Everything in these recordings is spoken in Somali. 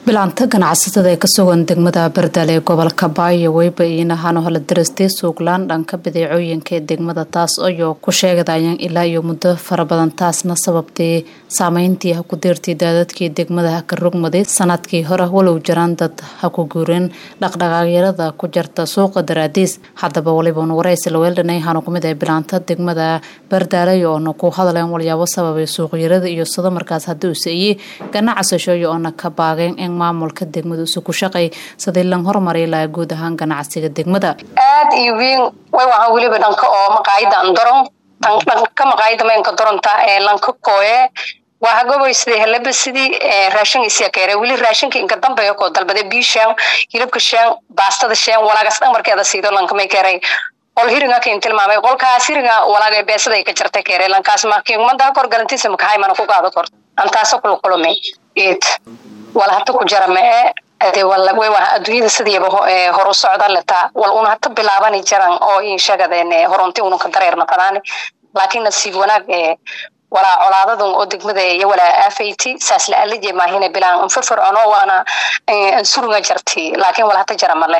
bilaanta ganacsatada ee ka sugan degmada bardal ee gobolka baayo weyba iinahaan hala darastay suuqlaan dhanka badeecooyinka ee degmada taas ayoo ku sheegadayaan ilaa iyo muddo fara badan taasna sababtay saameyntii ha ku deertay daadadkii degmada ha ka rogmaday sanadkii hore walow jiraan dad ha ku guureen dhaqdhaqaagyarada ku jarta suuqa daraadiis haddaba waliban waraysi laweeldhanay hanu kumid ah bilaanta degmada bardaalay oona ku hadleen walyaabo sababay suuqyarada iyo sado markaas haddii uu seeyey ganacsashooyo oona ka baageen in maamulka degmada usu ku shaqay sidii lan horumari lahaa guud ahaan ganacsiga degmada aad iyo weyn way wahaan weliba dhanka oo maqaayada andoron dhanka maqaayada maynka doronta ee lanka kooye waa hagoboy sidii helaba sidii raashin isyakeere weli raashinka inka dambeeya koo dalbade bii sheen hilibka sheen baastada sheen walaagas dhan markeeda siido lankamay keeray qol hiringa kin tilmaamay qolkaas hiringa walaaga beesada ay ka jartay keere lankaas markii umada kor galantiisa makahay mana ku qaado kor antaasa kula kulmay eed wala hata ku jara mee ade way waa adduunyada sidiiba horu socda letaa wal una hata bilaabani jaran oo in sheegadeen horunti una ka dareerna fadaani laakiin nasiib wanaag ee walaa colaadadan oo degmada iyo walaa aafayti saas la alije maahina bilaan anfafircono waana ansurunga jarti laakiin wala hata jara male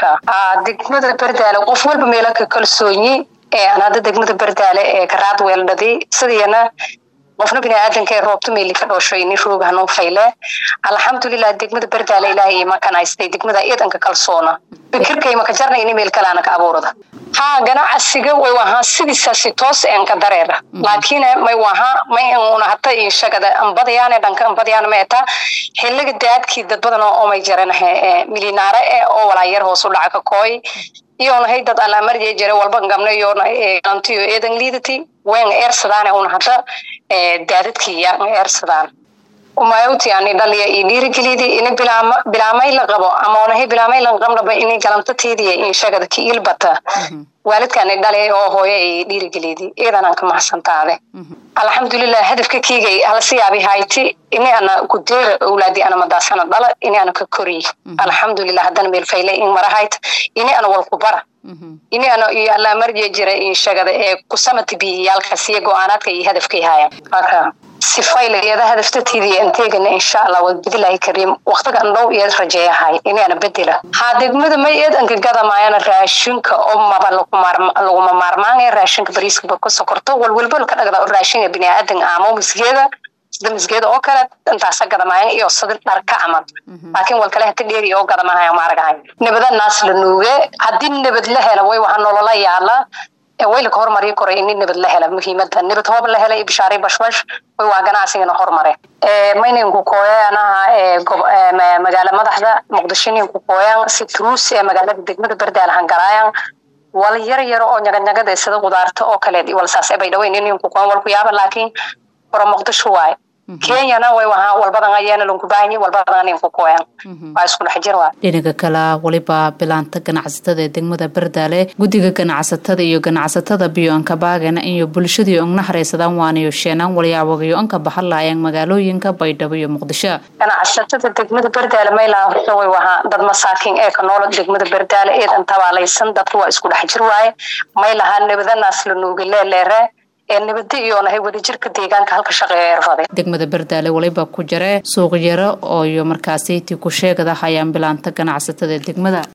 degmada bardaale qof walba meela ka kalsoonyi aan hadda degmada bardaale ee karaad weeldhadi sidiyana qofna biniaadanka ee roobta meeli ka dhooshoy nin roog hanuu fayle alxamdulilah degmada bardaale ilaahay imakanaystay degmada iidanka kalsoona fikirkay maka jarna ini meel kaleana ka abuurada haa ganacsiga way wahaa sidiisaasi toos een ka dareera laakiin may wahaa may una hata inshagada ambadayaane dhanka ambadayaana ma eta xiliga daadkii dad badan oo may jaranahe milinaare e oo walaayar hoos u dhaca ka kooy iyonahay dad alaamarjee jare walba gabna iyona antiyo eedan liidati wen eersadaane una hada daadadkiya eersadaan umayawti ani dhaliya i dhiirigelidi ini bilaamay la qabo ama onahay bilaamay lan qabnaba ini galantateediya inshagada ki ilbata waalidkaani dhali oo hooyo ay dhiirigelidi iidanaan ka mahadsantaade alxamdulilah hadafka kiigay halasiyaabi hayti ini ana kudeera owlaadi ana madaasana dhala ini ana ka koriy alxamdulilah haddana meelfayle in marahayt ini ana walkubara ini ana iyo allaamarje jira inshagada ee kusamati biyiyaalkasiyo go-aanaadka iyo hadafkay haayaan sifaylayada hadaftateydiy anteegana insha allah waa bedilahay kariim waqtigan dhow iyaad rajeeyahay inaana bedela haa degmada may eed anka gadamaayana raashinka oo maba laguma maarmaanaya raashinka bariiska ka sokorto walwalba ka dhagda raashinka biniaadan aamo misgeeda sida misgeeda oo kale intaasa gadamaayan iyo sida dharka camal laakiin wal kale hata dheeri oo gadamahaya maaragahay nabada naas la nuuge haddii nabad la hela way waxa nolola yaala waylaka hormari koray ini nabad la hela muhiimada nabad hoob la hela ibshaaray bashbash way waa ganacsigana hormare mayninku kooyanaha magaala madaxda muqdisho ninku kooyan si truus ee magaalada degmada bardaal hangaraayan wal yar yaro oo nyaganyagada sida qudaarta oo kale wal saas bay dhaweyn ninku kooyan wal ku yaaba laakiin hore muqdisho waaye kenyana way wahaa walbadan ayaana lankubaahanye walbadan ninku kooyan waa isku dhex jir waa dhinaga kale waliba bilaanta ganacsatada ee degmada bardaale guddiga ganacsatada iyo ganacsatada biyo anka baagana iyo bulshadii ogna haraysadaan waanayo sheenaan walyaabogayo anka baxan lahaayeen magaalooyinka baydhabo iyo muqdisho ganacsatada degmada bardaale maylaha horta way wahaa dad masaakiin ee ka noolo degmada bardaale eedan tabaalaysan dadka waa isku dhex jir waaye may lahaa nabadanaas la nuuga leeleere ee nabada iyoonahay wadajirka deegaanka halka shaqeeya erfaday degmada bardaale waliba ku jare suuqyaro oo iyo markaasiti ku sheegada hayaan bilaanta ganacsatada degmada